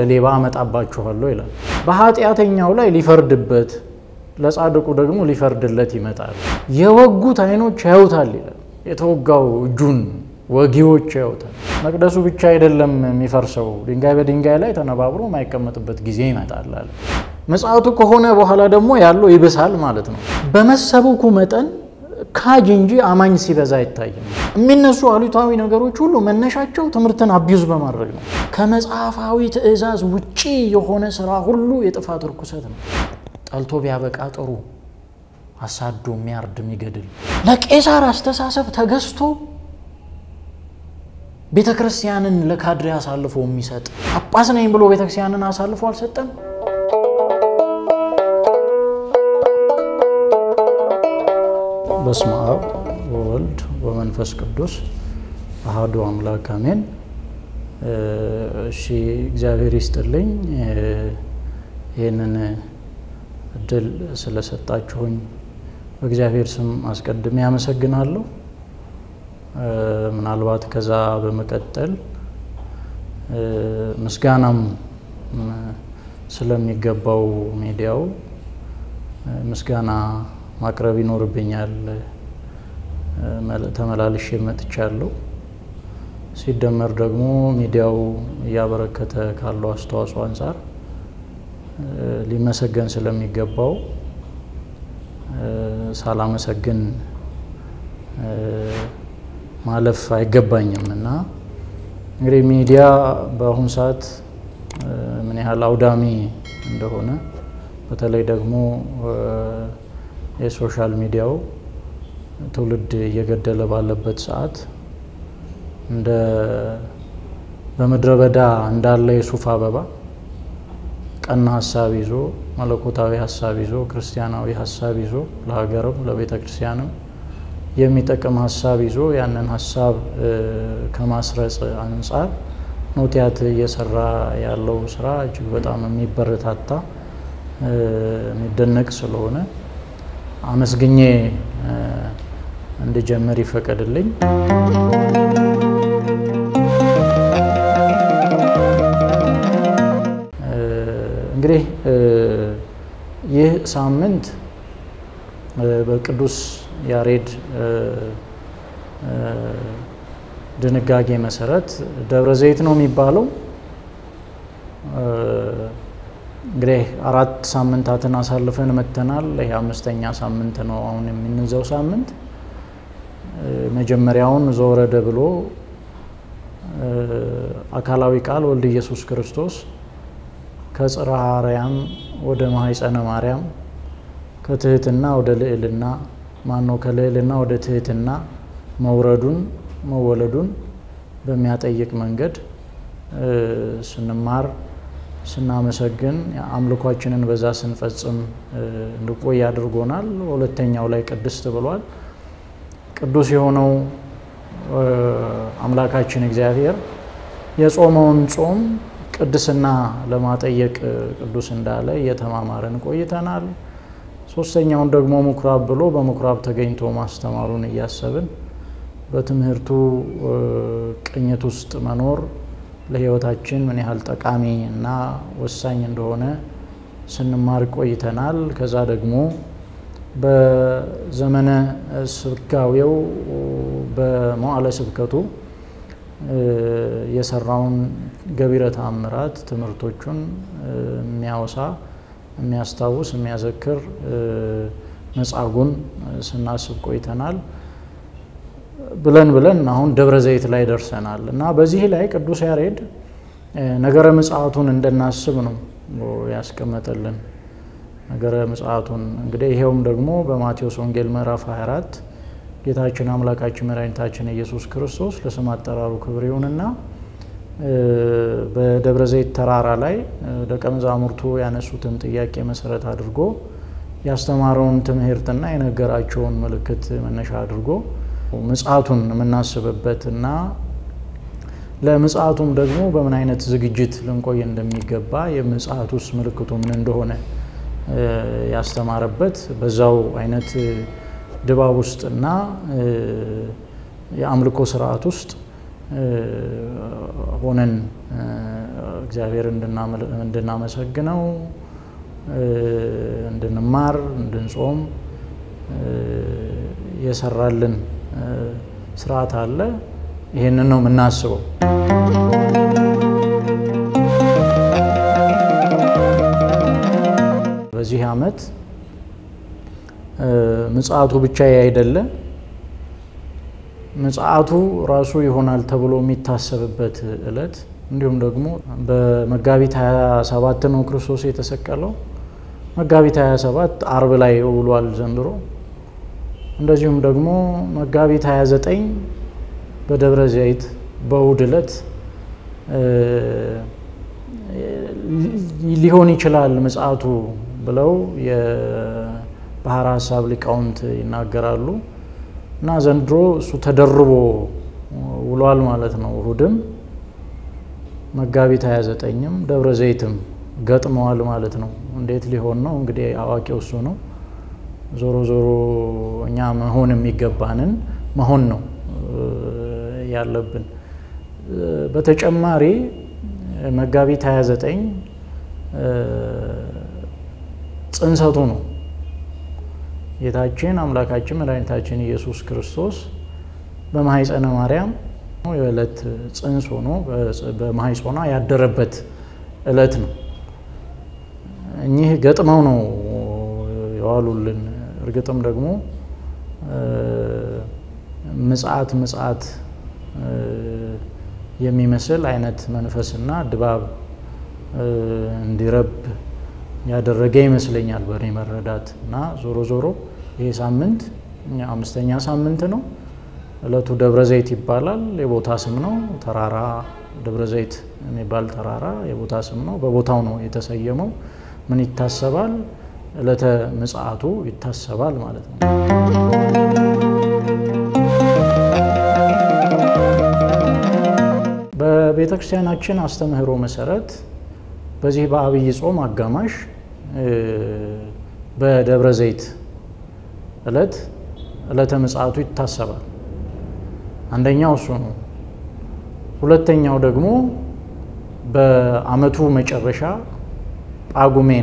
ሌባ አመጣባችኋለሁ ይላል። በኃጢአተኛው ላይ ሊፈርድበት ለጻድቁ ደግሞ ሊፈርድለት ይመጣል። የወጉት ዓይኖች ያዩታል ይላል። የተወጋው እጁን ወጊዎች ያዩታል። መቅደሱ ብቻ አይደለም የሚፈርሰው፣ ድንጋይ በድንጋይ ላይ ተነባብሮ የማይቀመጥበት ጊዜ ይመጣል አለ። ምጽአቱ ከሆነ በኋላ ደግሞ ያለው ይብሳል ማለት ነው። በመሰበኩ መጠን ካጅ እንጂ አማኝ ሲበዛ አይታይም። የሚነሱ አሉታዊ ነገሮች ሁሉ መነሻቸው ትምህርትን አቢዩዝ በማድረግ ነው። ከመጽሐፋዊ ትእዛዝ ውጪ የሆነ ስራ ሁሉ የጥፋት ርኩሰት ነው። ጠልቶ ቢያበቃ ጥሩ፣ አሳዶ የሚያርድ የሚገድል ለቄሳር አስተሳሰብ ተገዝቶ ቤተ ክርስቲያንን ለካድሬ አሳልፎ የሚሰጥ ጳጳስ ነኝ ብሎ ቤተ ክርስቲያንን አሳልፎ አልሰጠም። በስመ አብ ወወልድ ወመንፈስ ቅዱስ አሐዱ አምላክ አሜን። እሺ እግዚአብሔር ይስጥልኝ ይህንን እድል ስለሰጣችሁኝ በእግዚአብሔር ስም አስቀድሜ ያመሰግናለሁ። ምናልባት ከዛ በመቀጠል ምስጋናም ስለሚገባው ሚዲያው ምስጋና ማቅረብ ይኖርብኛል። ተመላልሼ መጥቻለሁ። ሲደመር ደግሞ ሚዲያው እያበረከተ ካለው አስተዋጽኦ አንጻር ሊመሰገን ስለሚገባው ሳላመሰግን ማለፍ አይገባኝም እና እንግዲህ ሚዲያ በአሁኑ ሰዓት ምን ያህል አውዳሚ እንደሆነ በተለይ ደግሞ የሶሻል ሚዲያው ትውልድ እየገደለ ባለበት ሰዓት እንደ በምድረ በዳ እንዳለ የሱፍ አበባ ቀና ሀሳብ ይዞ መለኮታዊ ሀሳብ ይዞ ክርስቲያናዊ ሀሳብ ይዞ ለሀገርም ለቤተ ክርስቲያንም የሚጠቅም ሀሳብ ይዞ ያንን ሀሳብ ከማስረጽ አንጻር ኖቲያት እየሰራ ያለው ስራ እጅግ በጣም የሚበረታታ የሚደነቅ ስለሆነ አመስግኜ እንድጀምር ይፈቀድልኝ። እንግዲህ ይህ ሳምንት በቅዱስ ያሬድ ድንጋጌ መሰረት ደብረ ዘይት ነው የሚባለው። እንግዲህ አራት ሳምንታትን አሳልፈን መተናል። ይህ አምስተኛ ሳምንት ነው አሁን የምንይዘው ሳምንት። መጀመሪያውን ዘወረደ ብሎ አካላዊ ቃል ወልድ ኢየሱስ ክርስቶስ ከጽርሐ አርያም ወደ ማኅፀነ ማርያም ከትህትና ወደ ልዕልና ማነው ከልዕልና ወደ ትህትና መውረዱን መወለዱን በሚያጠይቅ መንገድ ስንማር ስናመሰግን አምልኳችንን በዛ ስንፈጽም እንድቆይ አድርጎናል። ሁለተኛው ላይ ቅድስት ብሏል። ቅዱስ የሆነው አምላካችን እግዚአብሔር የጾመውን ጾም ቅድስና ለማጠየቅ ቅዱስ እንዳለ እየተማማረን ቆይተናል። ሶስተኛውን ደግሞ ምኩራብ ብሎ በምኩራብ ተገኝቶ ማስተማሩን እያሰብን በትምህርቱ ቅኝት ውስጥ መኖር ለሕይወታችን ምን ያህል ጠቃሚ እና ወሳኝ እንደሆነ ስንማር ቆይተናል። ከዛ ደግሞ በዘመነ ስጋዌው በመዋዕለ ስብከቱ የሰራውን ገቢረ ተአምራት ትምህርቶቹን የሚያወሳ የሚያስታውስ የሚያዘክር መጻጉዕን ስናስብ ቆይተናል። ብለን ብለን አሁን ደብረ ዘይት ላይ ደርሰናል እና በዚህ ላይ ቅዱስ ያሬድ ነገረ ምጽአቱን እንድናስብ ነው ያስቀመጠልን። ነገረ ምጽአቱን እንግዲህ ይሄውም ደግሞ በማቴዎስ ወንጌል ምዕራፍ 24 ጌታችን አምላካችን መድኃኒታችን ኢየሱስ ክርስቶስ ለስም አጠራሩ ክብር ይሁንና በደብረ ዘይት ተራራ ላይ ደቀ መዛሙርቱ ያነሱትን ጥያቄ መሰረት አድርጎ ያስተማረውን ትምህርትና የነገራቸውን ምልክት መነሻ አድርጎ ምጽአቱን የምናስብበት እና ለምጽአቱም ደግሞ በምን አይነት ዝግጅት ልንቆይ እንደሚገባ የምጽአቱስ ምልክቱ ምን እንደሆነ ያስተማረበት በዛው አይነት ድባብ ውስጥና የአምልኮ ስርዓት ውስጥ ሆነን እግዚአብሔር እንድናመሰግነው፣ እንድንማር፣ እንድንጾም የሰራልን ስርዓት አለ። ይህንን ነው የምናስበው። በዚህ ዓመት ምጽአቱ ብቻ አይደለ ምጽአቱ ራሱ ይሆናል ተብሎ የሚታሰብበት ዕለት እንዲሁም ደግሞ በመጋቢት 27 ነው ክርስቶስ የተሰቀለው። መጋቢት 27 አርብ ላይ ውሏል ዘንድሮ። እንደዚሁም ደግሞ መጋቢት 29 በደብረ ዘይት በእሁድ ዕለት ሊሆን ይችላል ምጽአቱ ብለው የባሕረ ሐሳብ ሊቃውንት ይናገራሉ። እና ዘንድሮ እሱ ተደርቦ ውሏል ማለት ነው። እሁድም መጋቢት 29ም ደብረ ዘይትም ገጥመዋል ማለት ነው። እንዴት ሊሆን ነው እንግዲህ አዋቂው እሱ ነው። ዞሮ ዞሮ እኛ መሆን የሚገባንን መሆን ነው ያለብን። በተጨማሪ መጋቢት 29 ጽንሰቱ ነው። ጌታችን አምላካችን መድኃኒታችን ኢየሱስ ክርስቶስ በማኅፀነ ማርያም የዕለት ጽንስ ሆኖ በማኅፀኗ ያደረበት ዕለት ነው። እኚህ ገጥመው ነው የዋሉልን። እርግጥም ደግሞ ምጽአት ምጽአት የሚመስል አይነት መንፈስና ድባብ እንዲረብ ያደረገ ይመስለኛል በእኔ መረዳት እና ዞሮ ዞሮ ይሄ ሳምንት አምስተኛ ሳምንት ነው። ዕለቱ ደብረ ዘይት ይባላል። የቦታ ስም ነው። ተራራ ደብረ ዘይት የሚባል ተራራ የቦታ ስም ነው። በቦታው ነው የተሰየመው። ምን ይታሰባል? ዕለተ ምጽአቱ ይታሰባል ማለት ነው። በቤተ ክርስቲያናችን አስተምህሮ መሰረት በዚህ በአብይ ጾም አጋማሽ በደብረ ዘይት ዕለት ዕለተ ምጽአቱ ይታሰባል። አንደኛው እሱ ነው። ሁለተኛው ደግሞ በዓመቱ መጨረሻ ጳጉሜን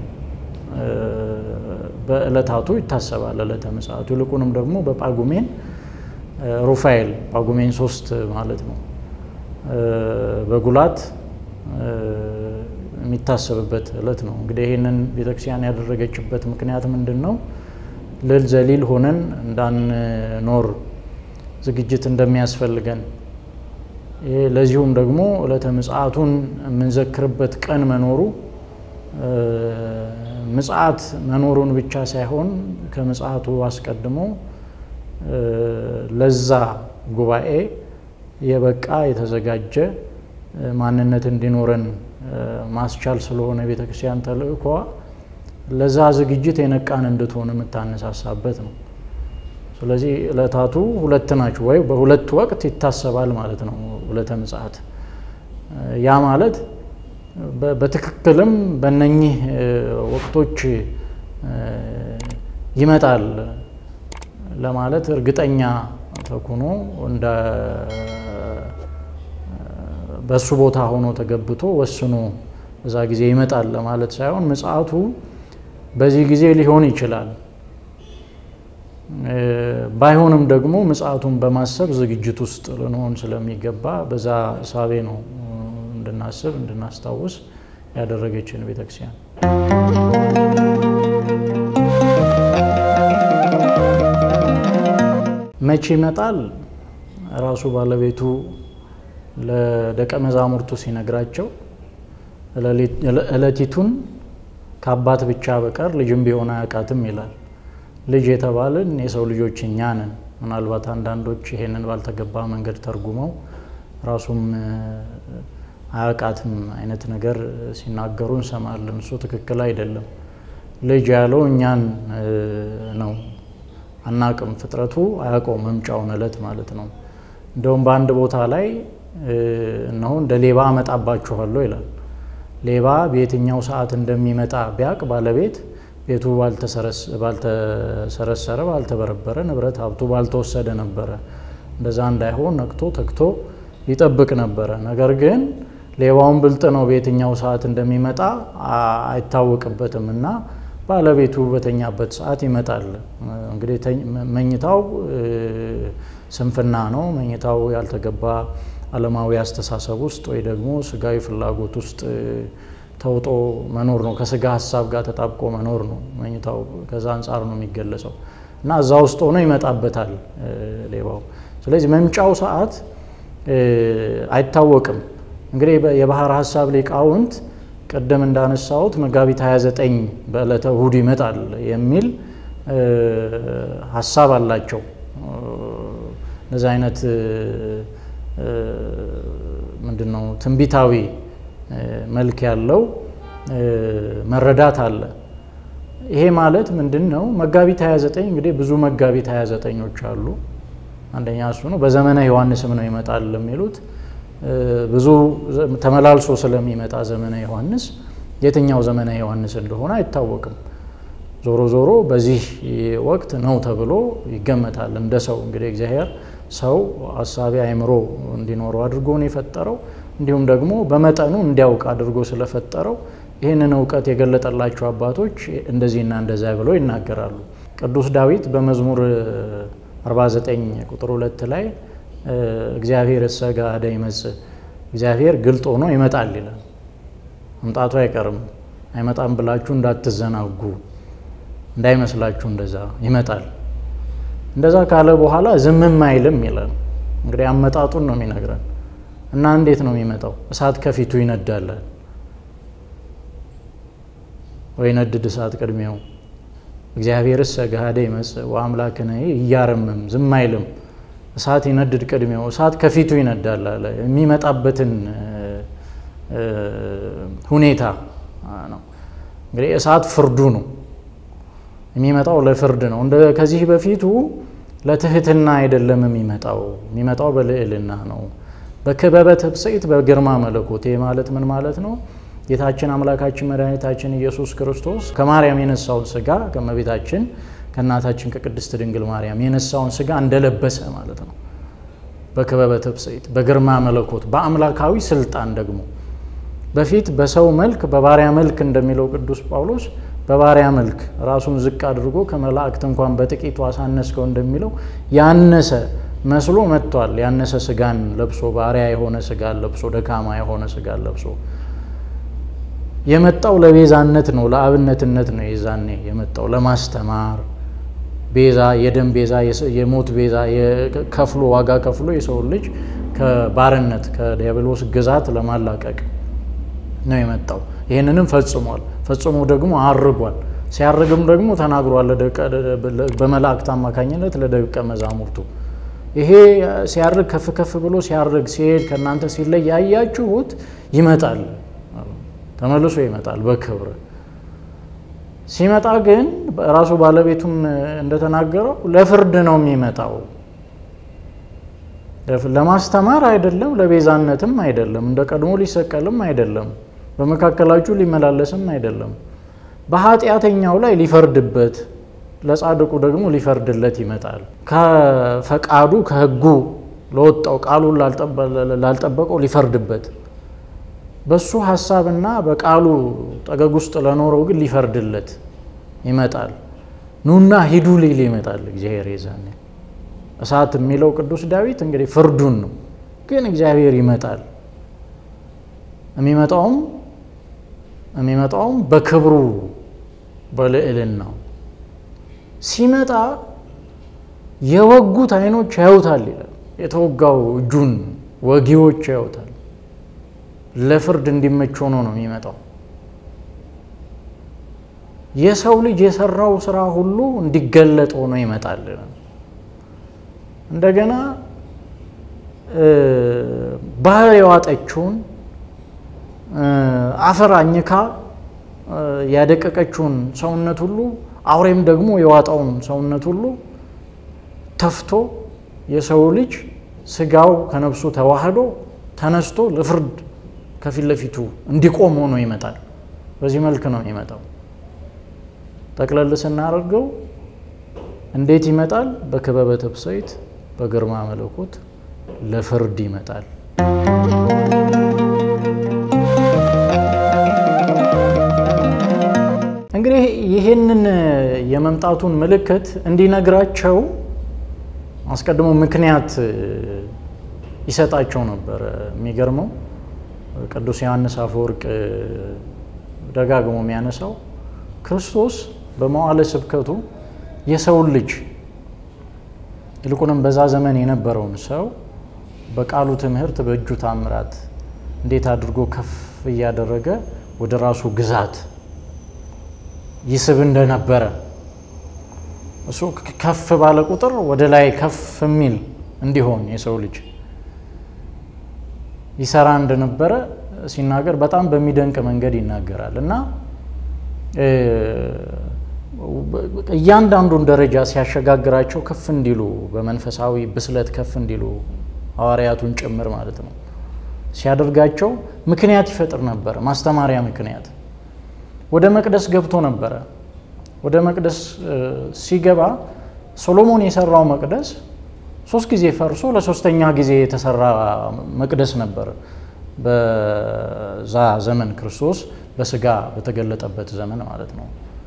በዕለታቱ ይታሰባል ዕለተ ምጽአቱ። ይልቁንም ደግሞ በጳጉሜን ሩፋኤል ጳጉሜን ሶስት ማለት ነው በጉላት የሚታሰብበት ዕለት ነው። እንግዲህ ይህንን ቤተክርስቲያን ያደረገችበት ምክንያት ምንድን ነው? ልል ዘሊል ሆነን እንዳንኖር ዝግጅት እንደሚያስፈልገን ለዚሁም ደግሞ ዕለተ ምጽአቱን የምንዘክርበት ቀን መኖሩ ምጽአት መኖሩን ብቻ ሳይሆን ከምጽአቱ አስቀድሞ ለዛ ጉባኤ የበቃ የተዘጋጀ ማንነት እንዲኖረን ማስቻል ስለሆነ ቤተ ክርስቲያን ተልእኮዋ ለዛ ዝግጅት የነቃን እንድትሆን የምታነሳሳበት ነው። ስለዚህ ዕለታቱ ሁለት ናቸው፣ ወይ በሁለት ወቅት ይታሰባል ማለት ነው ዕለተ ምጽአት። ያ ማለት በትክክልም በእነኚህ ወቅቶች ይመጣል ለማለት እርግጠኛ ተኩኖ እንደ በእሱ ቦታ ሆኖ ተገብቶ ወስኖ በዛ ጊዜ ይመጣል ለማለት ሳይሆን ምጽአቱ በዚህ ጊዜ ሊሆን ይችላል። ባይሆንም ደግሞ ምጽአቱን በማሰብ ዝግጅት ውስጥ ልንሆን ስለሚገባ በዛ እሳቤ ነው እንድናስብ እንድናስታውስ ያደረገችን ቤተክርስቲያን። መቼ ይመጣል? ራሱ ባለቤቱ ለደቀ መዛሙርቱ ሲነግራቸው ዕለቲቱን ከአባት ብቻ በቀር ልጅም ቢሆን አያውቃትም ይላል። ልጅ የተባልን የሰው ልጆች እኛ ነን። ምናልባት አንዳንዶች ይሄንን ባልተገባ መንገድ ተርጉመው ራሱም አያውቃትም አይነት ነገር ሲናገሩ እንሰማለን። እሱ ትክክል አይደለም። ልጅ ያለው እኛን ነው። አናቅም፣ ፍጥረቱ አያውቀው መምጫውን ዕለት ማለት ነው። እንደውም በአንድ ቦታ ላይ እነሆ እንደ ሌባ አመጣባችኋለሁ ይላል። ሌባ በየትኛው ሰዓት እንደሚመጣ ቢያቅ ባለቤት ቤቱ ባልተሰረሰረ ባልተበረበረ ንብረት ሀብቱ ባልተወሰደ ነበረ። እንደዛ እንዳይሆን ነቅቶ ተግቶ ይጠብቅ ነበረ። ነገር ግን ሌባውን ብልጥ ነው፣ በየትኛው ሰዓት እንደሚመጣ አይታወቅበትም እና ባለቤቱ በተኛበት ሰዓት ይመጣል። እንግዲህ መኝታው ስንፍና ነው። መኝታው ያልተገባ ዓለማዊ አስተሳሰብ ውስጥ ወይ ደግሞ ስጋዊ ፍላጎት ውስጥ ተውጦ መኖር ነው። ከስጋ ሀሳብ ጋር ተጣብቆ መኖር ነው መኝታው። ከዛ አንጻር ነው የሚገለጸው እና እዛ ውስጥ ሆኖ ይመጣበታል ሌባው። ስለዚህ መምጫው ሰዓት አይታወቅም። እንግዲህ የባህር ሀሳብ ሊቃውንት ቅድም እንዳነሳሁት መጋቢት 29 በዕለተ እሁድ ይመጣል የሚል ሀሳብ አላቸው። እነዚህ አይነት ምንድን ነው ትንቢታዊ መልክ ያለው መረዳት አለ። ይሄ ማለት ምንድን ነው? መጋቢት 29 እንግዲህ ብዙ መጋቢት 29ኞች አሉ። አንደኛ እሱ ነው። በዘመነ ዮሐንስም ነው ይመጣል የሚሉት ብዙ ተመላልሶ ስለሚመጣ ዘመነ ዮሐንስ የትኛው ዘመነ ዮሐንስ እንደሆነ አይታወቅም። ዞሮ ዞሮ በዚህ ወቅት ነው ተብሎ ይገመታል። እንደ ሰው እንግዲህ እግዚአብሔር ሰው አሳቢ አእምሮ እንዲኖረው አድርጎ ነው የፈጠረው። እንዲሁም ደግሞ በመጠኑ እንዲያውቅ አድርጎ ስለፈጠረው ይህንን እውቀት የገለጠላቸው አባቶች እንደዚህና እንደዚያ ብለው ይናገራሉ። ቅዱስ ዳዊት በመዝሙር 49 ቁጥር ሁለት ላይ እግዚአብሔር እሰጋ አደ ይመጽእ እግዚአብሔር ግልጥ ሆኖ ይመጣል ይላል። መምጣቱ አይቀርም። አይመጣም ብላችሁ እንዳትዘናጉ እንዳይመስላችሁ፣ እንደዛ ይመጣል። እንደዛ ካለ በኋላ ዝምም አይልም ይላል። እንግዲህ አመጣጡን ነው የሚነግረን እና እንዴት ነው የሚመጣው? እሳት ከፊቱ ይነዳላል ወይ ነድድ እሳት ቅድሜው እግዚአብሔርስ ገሃደ ይመጽእ ወአምላክነ እያረምም ዝም አይልም እሳት ይነድድ ቅድሜው እሳት ከፊቱ ይነዳል አለ። የሚመጣበትን ሁኔታ ነው እንግዲህ እሳት ፍርዱ ነው የሚመጣው ለፍርድ ነው። እንደ ከዚህ በፊቱ ለትህትና አይደለም የሚመጣው የሚመጣው በልዕልና ነው። በክበበ ትብጽኢት በግርማ መለኮት ይህ ማለት ምን ማለት ነው? ጌታችን አምላካችን መድኃኒታችን ኢየሱስ ክርስቶስ ከማርያም የነሳውን ስጋ ከእመቤታችን ከእናታችን ከቅድስት ድንግል ማርያም የነሳውን ስጋ እንደለበሰ ማለት ነው። በክበበ ትብጽኢት በግርማ መለኮት በአምላካዊ ስልጣን ደግሞ በፊት በሰው መልክ በባሪያ መልክ እንደሚለው ቅዱስ ጳውሎስ በባሪያ መልክ ራሱን ዝቅ አድርጎ ከመላእክት እንኳን በጥቂቱ አሳነስከው እንደሚለው ያነሰ መስሎ መጥቷል። ያነሰ ስጋን ለብሶ ባሪያ የሆነ ስጋን ለብሶ ደካማ የሆነ ስጋን ለብሶ የመጣው ለቤዛነት ነው፣ ለአብነትነት ነው። የዛኔ የመጣው ለማስተማር ቤዛ የደም ቤዛ የሞት ቤዛ ከፍሎ ዋጋ ከፍሎ የሰው ልጅ ከባርነት ከዲያብሎስ ግዛት ለማላቀቅ ነው የመጣው። ይህንንም ፈጽሟል። ፈጽሞ ደግሞ አርጓል። ሲያርግም ደግሞ ተናግሯል በመላእክት አማካኝነት ለደቀ መዛሙርቱ ይሄ ሲያርግ ከፍ ከፍ ብሎ ሲያርግ ሲሄድ ከእናንተ ሲለይ ያያችሁት ይመጣል፣ ተመልሶ ይመጣል በክብር ሲመጣ ግን ራሱ ባለቤቱም እንደተናገረው ለፍርድ ነው የሚመጣው። ለማስተማር አይደለም፣ ለቤዛነትም አይደለም፣ እንደ ቀድሞ ሊሰቀልም አይደለም፣ በመካከላችሁ ሊመላለስም አይደለም። በኃጢአተኛው ላይ ሊፈርድበት፣ ለጻድቁ ደግሞ ሊፈርድለት ይመጣል። ከፈቃዱ ከሕጉ ለወጣው ቃሉን ላልጠበቀው ሊፈርድበት በሱ ሀሳብና በቃሉ ጠገግ ውስጥ ለኖረው ግን ሊፈርድለት ይመጣል። ኑና ሂዱ ሊል ይመጣል እግዚአብሔር። የዛኔ እሳት የሚለው ቅዱስ ዳዊት እንግዲህ ፍርዱን ነው። ግን እግዚአብሔር ይመጣል። የሚመጣውም የሚመጣውም በክብሩ በልዕልናው ሲመጣ የወጉት ዓይኖች ያዩታል ይላል። የተወጋው እጁን ወጊዎች ያዩታል። ለፍርድ እንዲመች ሆኖ ነው የሚመጣው። የሰው ልጅ የሰራው ስራ ሁሉ እንዲገለጥ ሆኖ ይመጣል። እንደገና ባህር የዋጠችውን አፈር አኝካ ያደቀቀችውን ሰውነት ሁሉ አውሬም ደግሞ የዋጣውን ሰውነት ሁሉ ተፍቶ የሰው ልጅ ስጋው ከነፍሱ ተዋህዶ ተነስቶ ለፍርድ ከፊት ለፊቱ እንዲቆም ሆኖ ይመጣል። በዚህ መልክ ነው የሚመጣው። ጠቅለል ስናደርገው እንዴት ይመጣል? በክበበ ትብጽኢት በግርማ መለኮት ለፍርድ ይመጣል። እንግዲህ ይህንን የመምጣቱን ምልክት እንዲነግራቸው አስቀድሞ ምክንያት ይሰጣቸው ነበር። የሚገርመው ቅዱስ ዮሐንስ አፈወርቅ ደጋግሞ የሚያነሳው ክርስቶስ በመዋዕለ ስብከቱ የሰውን ልጅ ይልቁንም በዛ ዘመን የነበረውን ሰው በቃሉ ትምህርት፣ በእጁ ታምራት እንዴት አድርጎ ከፍ እያደረገ ወደ ራሱ ግዛት ይስብ እንደነበረ እሱ ከፍ ባለ ቁጥር ወደ ላይ ከፍ የሚል እንዲሆን የሰው ልጅ ይሰራ እንደነበረ ሲናገር በጣም በሚደንቅ መንገድ ይናገራል እና እያንዳንዱን ደረጃ ሲያሸጋግራቸው ከፍ እንዲሉ በመንፈሳዊ ብስለት ከፍ እንዲሉ ሐዋርያቱን ጭምር ማለት ነው ሲያደርጋቸው ምክንያት ይፈጥር ነበረ። ማስተማሪያ ምክንያት ወደ መቅደስ ገብቶ ነበረ። ወደ መቅደስ ሲገባ ሶሎሞን የሰራው መቅደስ ሶስት ጊዜ ፈርሶ ለሶስተኛ ጊዜ የተሰራ መቅደስ ነበር። በዛ ዘመን ክርስቶስ በስጋ በተገለጠበት ዘመን ማለት ነው።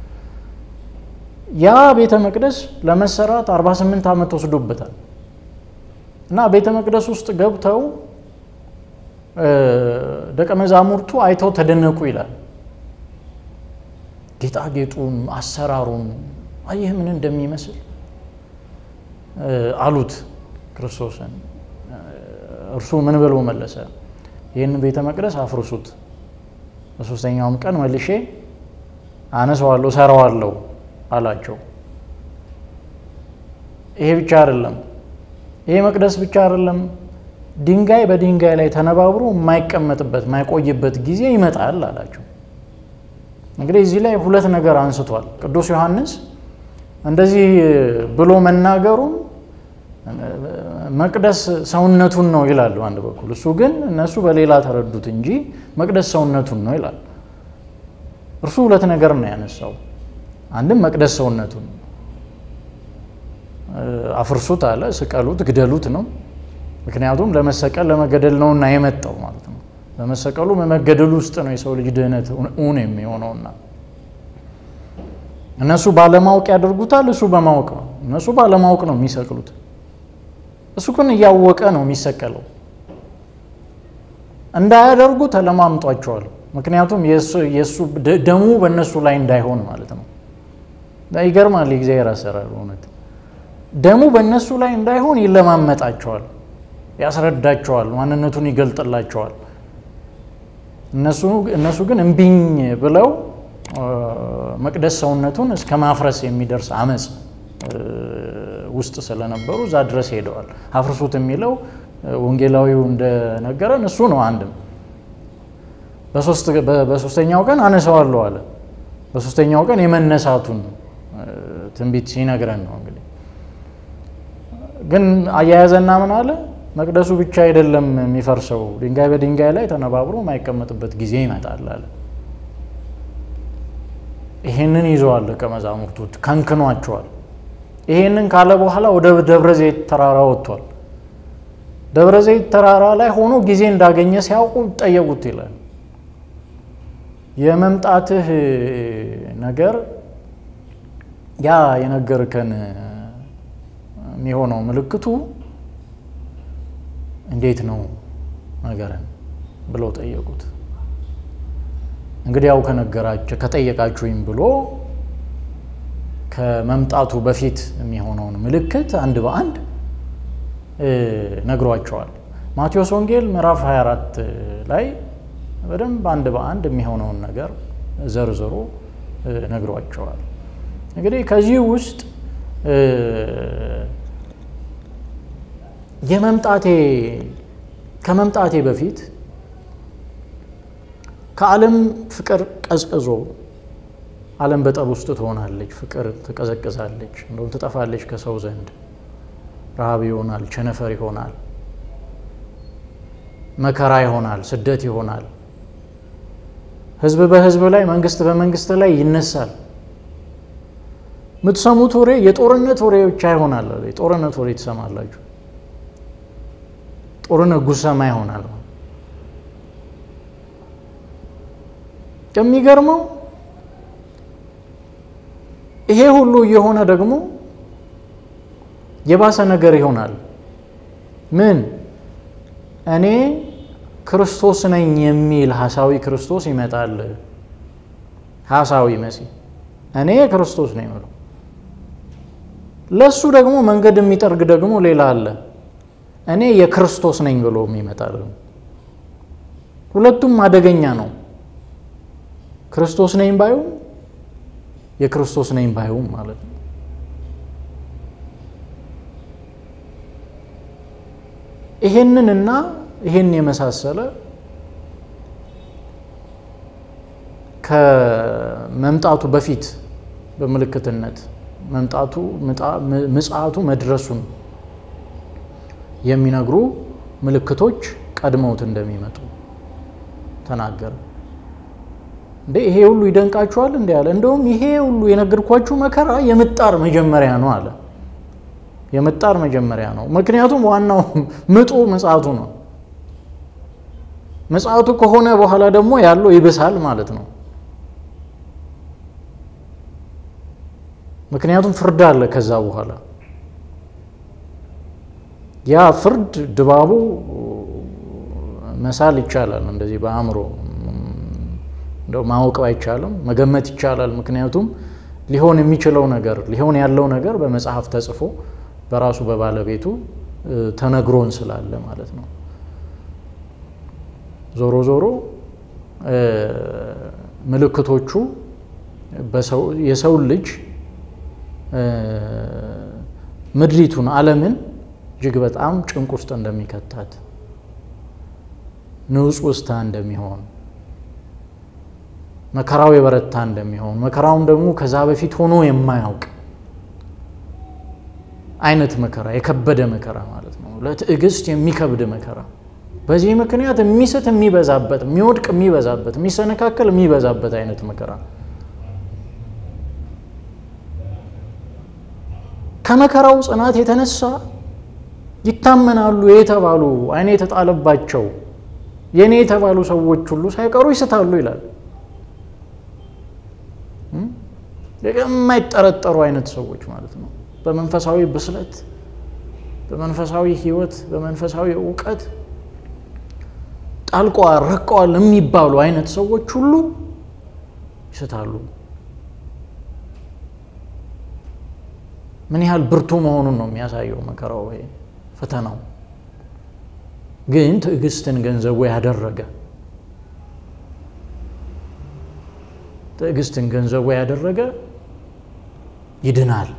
ያ ቤተ መቅደስ ለመሰራት 48 ዓመት ወስዶበታል እና ቤተ መቅደስ ውስጥ ገብተው ደቀ መዛሙርቱ አይተው ተደነቁ ይላል። ጌጣጌጡን፣ አሰራሩን አየህ ምን እንደሚመስል አሉት ክርስቶስን። እርሱ ምን ብሎ መለሰ? ይህንን ቤተ መቅደስ አፍርሱት፣ በሶስተኛውም ቀን መልሼ አነሰዋለሁ፣ ሰራዋለሁ አላቸው። ይሄ ብቻ አይደለም፣ ይሄ መቅደስ ብቻ አይደለም፣ ድንጋይ በድንጋይ ላይ ተነባብሮ የማይቀመጥበት የማይቆይበት ጊዜ ይመጣል አላቸው። እንግዲህ እዚህ ላይ ሁለት ነገር አንስቷል ቅዱስ ዮሐንስ። እንደዚህ ብሎ መናገሩም መቅደስ ሰውነቱን ነው ይላሉ አንድ በኩል፣ እሱ ግን እነሱ በሌላ ተረዱት እንጂ መቅደስ ሰውነቱን ነው ይላል። እርሱ ሁለት ነገር ነው ያነሳው። አንድም መቅደስ ሰውነቱን አፍርሱት አለ፣ ስቀሉት፣ ግደሉት ነው። ምክንያቱም ለመሰቀል ለመገደል ነውና የመጣው ማለት ነው። በመሰቀሉ በመገደሉ ውስጥ ነው የሰው ልጅ ድህነት እውን የሚሆነውና እነሱ ባለማወቅ ያደርጉታል፣ እሱ በማወቅ ነው። እነሱ ባለማወቅ ነው የሚሰቅሉት፣ እሱ ግን እያወቀ ነው የሚሰቀለው። እንዳያደርጉ ተለማምጧቸዋል። ምክንያቱም የእሱ ደሙ በእነሱ ላይ እንዳይሆን ማለት ነው። ይገርማል። የእግዚአብሔር አሰራር እውነት ደሙ በእነሱ ላይ እንዳይሆን ይለማመጣቸዋል፣ ያስረዳቸዋል፣ ማንነቱን ይገልጥላቸዋል። እነሱ ግን እምቢኝ ብለው መቅደስ ሰውነቱን እስከ ማፍረስ የሚደርስ አመፅ ውስጥ ስለነበሩ እዛ ድረስ ሄደዋል። አፍርሱት የሚለው ወንጌላዊው እንደነገረን እሱ ነው። አንድም በሶስተኛው ቀን አነሳዋለሁ አለ። በሶስተኛው ቀን የመነሳቱን ትንቢት ሲነግረን ነው። እንግዲህ ግን አያያዘና ምን አለ? መቅደሱ ብቻ አይደለም የሚፈርሰው፣ ድንጋይ በድንጋይ ላይ ተነባብሮ የማይቀመጥበት ጊዜ ይመጣል አለ። ይሄንን ይዘዋል ደቀ መዛሙርቱ ከንክኗቸዋል። ይሄንን ካለ በኋላ ወደ ደብረ ዘይት ተራራ ወጥቷል። ደብረ ዘይት ተራራ ላይ ሆኖ ጊዜ እንዳገኘ ሲያውቁ ጠየቁት ይላል። የመምጣትህ ነገር ያ የነገርከን የሚሆነው ምልክቱ እንዴት ነው ነገርን ብለው ጠየቁት። እንግዲህ ያው ከነገራቸው ከጠየቃችሁኝ ብሎ ከመምጣቱ በፊት የሚሆነውን ምልክት አንድ በአንድ ነግሯቸዋል። ማቴዎስ ወንጌል ምዕራፍ 24 ላይ በደንብ አንድ በአንድ የሚሆነውን ነገር ዘርዝሮ ነግሯቸዋል። እንግዲህ ከዚህ ውስጥ የመምጣቴ ከመምጣቴ በፊት ከዓለም ፍቅር ቀዝቅዞ ዓለም በጠብ ውስጥ ትሆናለች፣ ፍቅር ትቀዘቅዛለች፣ እንደውም ትጠፋለች ከሰው ዘንድ ረሃብ ይሆናል፣ ቸነፈር ይሆናል፣ መከራ ይሆናል፣ ስደት ይሆናል። ሕዝብ በሕዝብ ላይ መንግስት በመንግስት ላይ ይነሳል። የምትሰሙት ወሬ የጦርነት ወሬ ብቻ ይሆናል። የጦርነት ወሬ ትሰማላችሁ። ጦርነት ጉሰማ ይሆናል። የሚገርመው ይሄ ሁሉ እየሆነ ደግሞ የባሰ ነገር ይሆናል። ምን እኔ ክርስቶስ ነኝ የሚል ሐሳዊ ክርስቶስ ይመጣል። ሐሳዊ መሲህ እኔ ክርስቶስ ነኝ ብሎ ለሱ ደግሞ መንገድ የሚጠርግ ደግሞ ሌላ አለ። እኔ የክርስቶስ ነኝ ብሎ የሚመጣ ደግሞ ሁለቱም አደገኛ ነው። ክርስቶስ ነኝ ባዩም የክርስቶስ ነኝ ባዩም ማለት ነው። ይሄንን እና ይሄን የመሳሰለ ከመምጣቱ በፊት በምልክትነት መምጣቱ ምጽአቱ መድረሱን የሚነግሩ ምልክቶች ቀድመውት እንደሚመጡ ተናገረ። እንዴ ይሄ ሁሉ ይደንቃችኋል? እንዲ አለ። እንደውም ይሄ ሁሉ የነገርኳችሁ መከራ የምጣር መጀመሪያ ነው አለ። የምጣር መጀመሪያ ነው። ምክንያቱም ዋናው ምጡ ምጽአቱ ነው። ምጽአቱ ከሆነ በኋላ ደግሞ ያለው ይብሳል ማለት ነው። ምክንያቱም ፍርድ አለ ከዛ በኋላ ያ ፍርድ ድባቡ መሳል ይቻላል። እንደዚህ በአእምሮ እንደው ማወቅ አይቻልም፣ መገመት ይቻላል። ምክንያቱም ሊሆን የሚችለው ነገር ሊሆን ያለው ነገር በመጽሐፍ ተጽፎ በራሱ በባለቤቱ ተነግሮን ስላለ ማለት ነው። ዞሮ ዞሮ ምልክቶቹ የሰውን ልጅ ምድሪቱን ዓለምን እጅግ በጣም ጭንቅ ውስጥ እንደሚከታት ንውፅ ውስታ እንደሚሆን መከራው የበረታ እንደሚሆን መከራውም ደግሞ ከዛ በፊት ሆኖ የማያውቅ አይነት መከራ የከበደ መከራ ማለት ነው። ለትዕግስት የሚከብድ መከራ በዚህ ምክንያት የሚስት የሚበዛበት፣ የሚወድቅ የሚበዛበት፣ የሚሰነካከል የሚበዛበት አይነት መከራ ከመከራው ጽናት የተነሳ ይታመናሉ የተባሉ ዓይን የተጣለባቸው የእኔ የተባሉ ሰዎች ሁሉ ሳይቀሩ ይስታሉ ይላል። የማይጠረጠሩ አይነት ሰዎች ማለት ነው። በመንፈሳዊ ብስለት፣ በመንፈሳዊ ሕይወት፣ በመንፈሳዊ እውቀት ጣልቀዋል፣ ረቀዋል የሚባሉ አይነት ሰዎች ሁሉ ይስታሉ። ምን ያህል ብርቱ መሆኑን ነው የሚያሳየው መከራው ወይ ፈተናው። ግን ትዕግስትን ገንዘቡ ያደረገ ትዕግስትን ገንዘቡ ያደረገ ይድናል።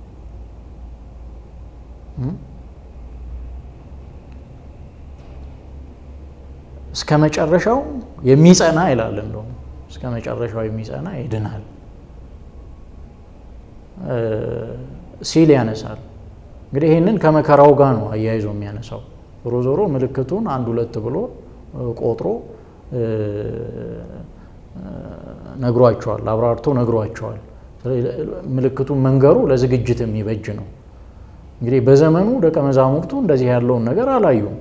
እስከ መጨረሻው የሚጸና ይላል። እንደውም እስከ መጨረሻው የሚጸና ይድናል ሲል ያነሳል። እንግዲህ ይህንን ከመከራው ጋር ነው አያይዞ የሚያነሳው። ዞሮ ዞሮ ምልክቱን አንድ ሁለት ብሎ ቆጥሮ ነግሯቸዋል፣ አብራርቶ ነግሯቸዋል። ምልክቱን መንገሩ ለዝግጅት የሚበጅ ነው። እንግዲህ በዘመኑ ደቀ መዛሙርቱ እንደዚህ ያለውን ነገር አላዩም።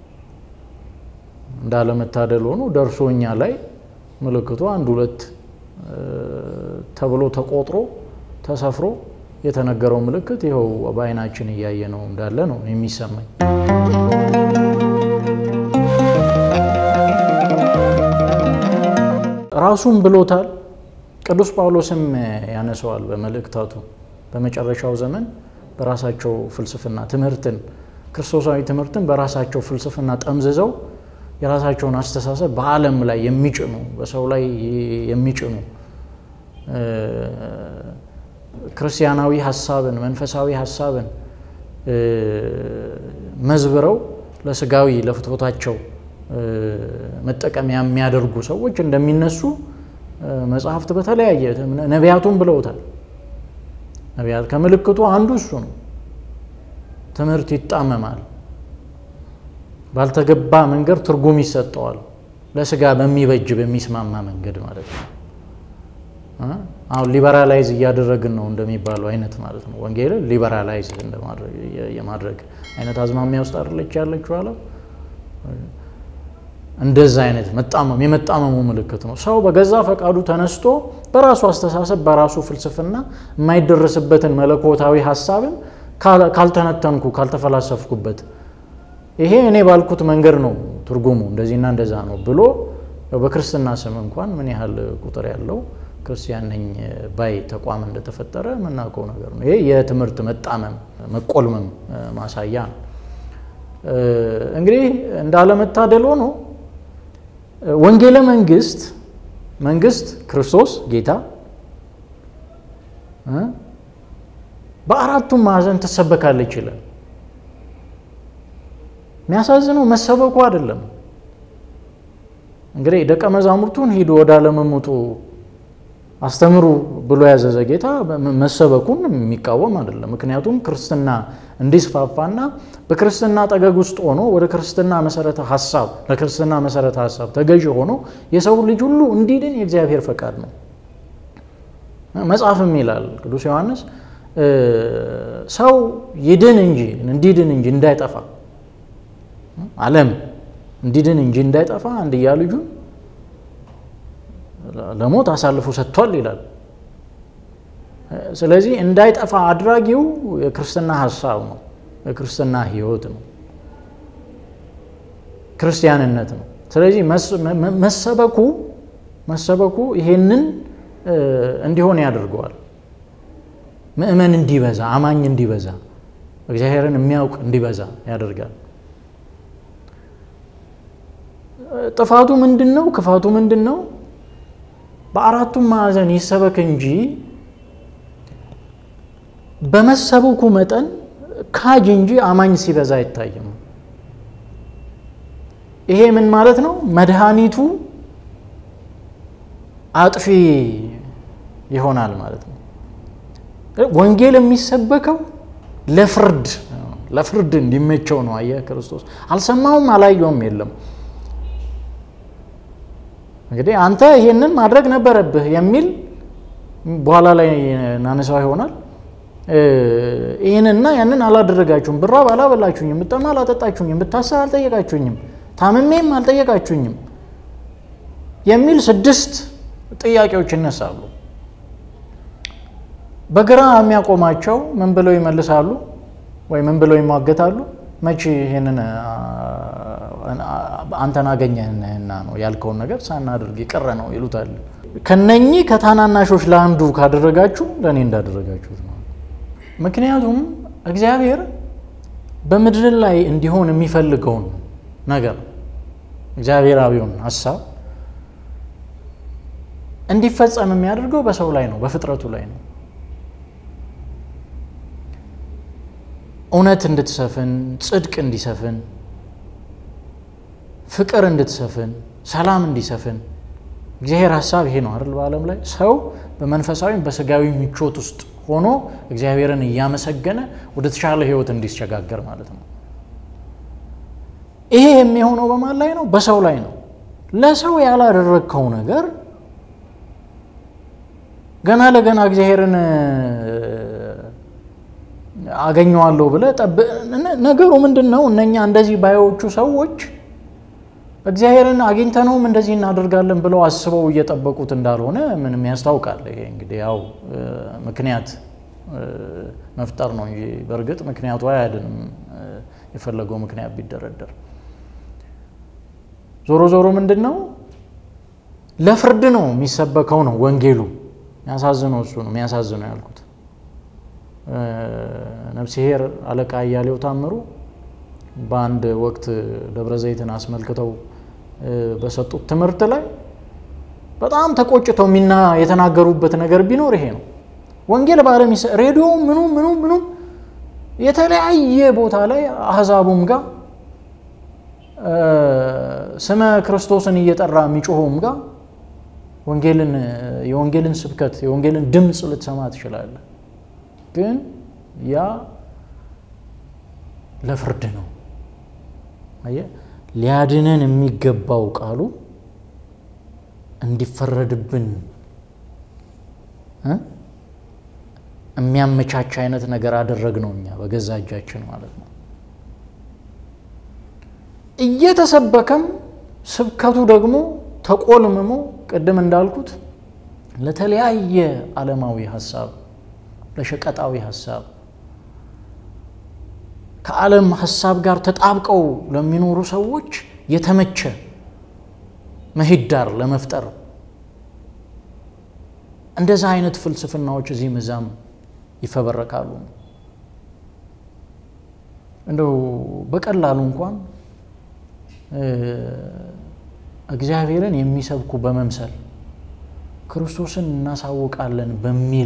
እንዳለመታደል ሆኖ ደርሶ እኛ ላይ ምልክቱ አንድ ሁለት ተብሎ ተቆጥሮ ተሰፍሮ የተነገረው ምልክት ይኸው በዓይናችን እያየ ነው እንዳለ ነው የሚሰማኝ። ራሱም ብሎታል። ቅዱስ ጳውሎስም ያነሰዋል በመልእክታቱ በመጨረሻው ዘመን በራሳቸው ፍልስፍና ትምህርትን ክርስቶሳዊ ትምህርትን በራሳቸው ፍልስፍና ጠምዝዘው የራሳቸውን አስተሳሰብ በዓለም ላይ የሚጭኑ በሰው ላይ የሚጭኑ ክርስቲያናዊ ሀሳብን መንፈሳዊ ሀሳብን መዝብረው ለስጋዊ ለፍትወታቸው መጠቀሚያ የሚያደርጉ ሰዎች እንደሚነሱ መጽሐፍት በተለያየ ነቢያቱም ብለውታል። ነቢያት ከምልክቱ አንዱ እሱ ነው። ትምህርት ይጣመማል፣ ባልተገባ መንገድ ትርጉም ይሰጠዋል፣ ለስጋ በሚበጅ በሚስማማ መንገድ ማለት ነው። አሁን ሊበራላይዝ እያደረግን ነው እንደሚባለው አይነት ማለት ነው። ወንጌልን ሊበራላይዝ የማድረግ አይነት አዝማሚያ ውስጥ አይደለች ያለችው ዓለም። እንደዛ አይነት መጣመም የመጣመሙ ምልክት ነው። ሰው በገዛ ፈቃዱ ተነስቶ በራሱ አስተሳሰብ በራሱ ፍልስፍና የማይደረስበትን መለኮታዊ ሀሳብን ካልተነተንኩ ካልተፈላሰፍኩበት ይሄ እኔ ባልኩት መንገድ ነው ትርጉሙ እንደዚህና እንደዛ ነው ብሎ በክርስትና ስም እንኳን ምን ያህል ቁጥር ያለው ክርስቲያን ነኝ ባይ ተቋም እንደተፈጠረ የምናውቀው ነገር ነው። ይሄ የትምህርት መጣመም መቆልመም ማሳያ ነው። እንግዲህ እንዳለመታደል ሆኖ ወንጌለ መንግስት መንግስት ክርስቶስ ጌታ በአራቱም ማዕዘን ትሰበካለች ይላል። የሚያሳዝነው መሰበኩ አይደለም። እንግዲህ ደቀ መዛሙርቱን ሂዱ ወደ ዓለም ውጡ አስተምሩ ብሎ ያዘዘ ጌታ መሰበኩን የሚቃወም አይደለም። ምክንያቱም ክርስትና እንዲስፋፋና በክርስትና ጠገግ ውስጥ ሆኖ ወደ ክርስትና መሰረተ ሀሳብ ለክርስትና መሰረተ ሀሳብ ተገዥ ሆኖ የሰው ልጅ ሁሉ እንዲድን የእግዚአብሔር ፈቃድ ነው። መጽሐፍም ይላል ቅዱስ ዮሐንስ ሰው ይድን እንጂ እንዲድን እንጂ እንዳይጠፋ ዓለም እንዲድን እንጂ እንዳይጠፋ አንድያ ልጁን ለሞት አሳልፎ ሰጥቷል ይላል። ስለዚህ እንዳይጠፋ አድራጊው የክርስትና ሀሳብ ነው፣ የክርስትና ሕይወት ነው፣ ክርስቲያንነት ነው። ስለዚህ መሰበኩ መሰበኩ ይሄንን እንዲሆን ያደርገዋል። ምእመን እንዲበዛ፣ አማኝ እንዲበዛ፣ እግዚአብሔርን የሚያውቅ እንዲበዛ ያደርጋል። ጥፋቱ ምንድን ነው? ክፋቱ ምንድን ነው? በአራቱም ማዕዘን ይሰበክ እንጂ በመሰበኩ መጠን ካጅ እንጂ አማኝ ሲበዛ አይታይም። ይሄ ምን ማለት ነው? መድኃኒቱ አጥፊ ይሆናል ማለት ነው። ወንጌል የሚሰበከው ለፍርድ ለፍርድ እንዲመቸው ነው። አየህ ክርስቶስ አልሰማውም አላየውም የለም እንግዲህ አንተ ይሄንን ማድረግ ነበረብህ የሚል በኋላ ላይ እናነሳው ይሆናል። ይህንና ያንን አላደረጋችሁም፣ ብራብ አላበላችሁኝም፣ ብጠማ አላጠጣችሁኝም፣ ብታሰር አልጠየቃችሁኝም፣ ታምሜም አልጠየቃችሁኝም የሚል ስድስት ጥያቄዎች ይነሳሉ። በግራ የሚያቆማቸው ምን ብለው ይመልሳሉ? ወይ ምን ብለው ይሟገታሉ? መቼ ይሄንን አንተን አገኘህና ነው ያልከውን ነገር ሳናደርግ የቀረ ነው ይሉታል። ከነኚህ ከታናናሾች ለአንዱ ካደረጋችሁ ለእኔ እንዳደረጋችሁት ነው። ምክንያቱም እግዚአብሔር በምድር ላይ እንዲሆን የሚፈልገውን ነገር እግዚአብሔራዊውን ሀሳብ እንዲፈጸም የሚያደርገው በሰው ላይ ነው፣ በፍጥረቱ ላይ ነው። እውነት እንድትሰፍን፣ ጽድቅ እንዲሰፍን፣ ፍቅር እንድትሰፍን፣ ሰላም እንዲሰፍን እግዚአብሔር ሀሳብ ይሄ ነው አይደል? በዓለም ላይ ሰው በመንፈሳዊም በስጋዊ ምቾት ውስጥ ሆኖ እግዚአብሔርን እያመሰገነ ወደ ተሻለ ሕይወት እንዲሸጋገር ማለት ነው። ይሄ የሚሆነው በማን ላይ ነው? በሰው ላይ ነው። ለሰው ያላደረግከው ነገር ገና ለገና እግዚአብሔርን አገኘዋለሁ ብለህ ነገሩ ምንድን ነው? እነኛ እንደዚህ ባዮቹ ሰዎች እግዚአብሔርን አግኝተነውም እንደዚህ እናደርጋለን ብለው አስበው እየጠበቁት እንዳልሆነ ምንም ያስታውቃል። ይሄ እንግዲህ ያው ምክንያት መፍጠር ነው እንጂ በእርግጥ ምክንያቱ አያድንም፣ የፈለገው ምክንያት ቢደረደር። ዞሮ ዞሮ ምንድን ነው ለፍርድ ነው የሚሰበከው ነው ወንጌሉ። የሚያሳዝነው እሱ ነው የሚያሳዝነው ያልኩት። ነፍስሄር አለቃ እያሌው ታምሩ በአንድ ወቅት ደብረ ዘይትን አስመልክተው በሰጡት ትምህርት ላይ በጣም ተቆጭተው ሚና የተናገሩበት ነገር ቢኖር ይሄ ነው። ወንጌል በዓለም ሬዲዮ ምኑ ምኑ ምኑ የተለያየ ቦታ ላይ አህዛቡም ጋር ስመ ክርስቶስን እየጠራ የሚጮኸውም ጋር ወንጌልን የወንጌልን ስብከት የወንጌልን ድምፅ ልትሰማ ትችላለህ። ግን ያ ለፍርድ ነው። አየህ፣ ሊያድነን የሚገባው ቃሉ እንዲፈረድብን የሚያመቻች አይነት ነገር አደረግ ነው እኛ በገዛ እጃችን ማለት ነው። እየተሰበከም ስብከቱ ደግሞ ተቆልምሞ ቅድም እንዳልኩት ለተለያየ ዓለማዊ ሀሳብ፣ ለሸቀጣዊ ሀሳብ ከዓለም ሀሳብ ጋር ተጣብቀው ለሚኖሩ ሰዎች የተመቸ ምህዳር ለመፍጠር እንደዛ አይነት ፍልስፍናዎች እዚህም እዛም ይፈበረካሉ። እንደው በቀላሉ እንኳን እግዚአብሔርን የሚሰብኩ በመምሰል ክርስቶስን እናሳውቃለን በሚል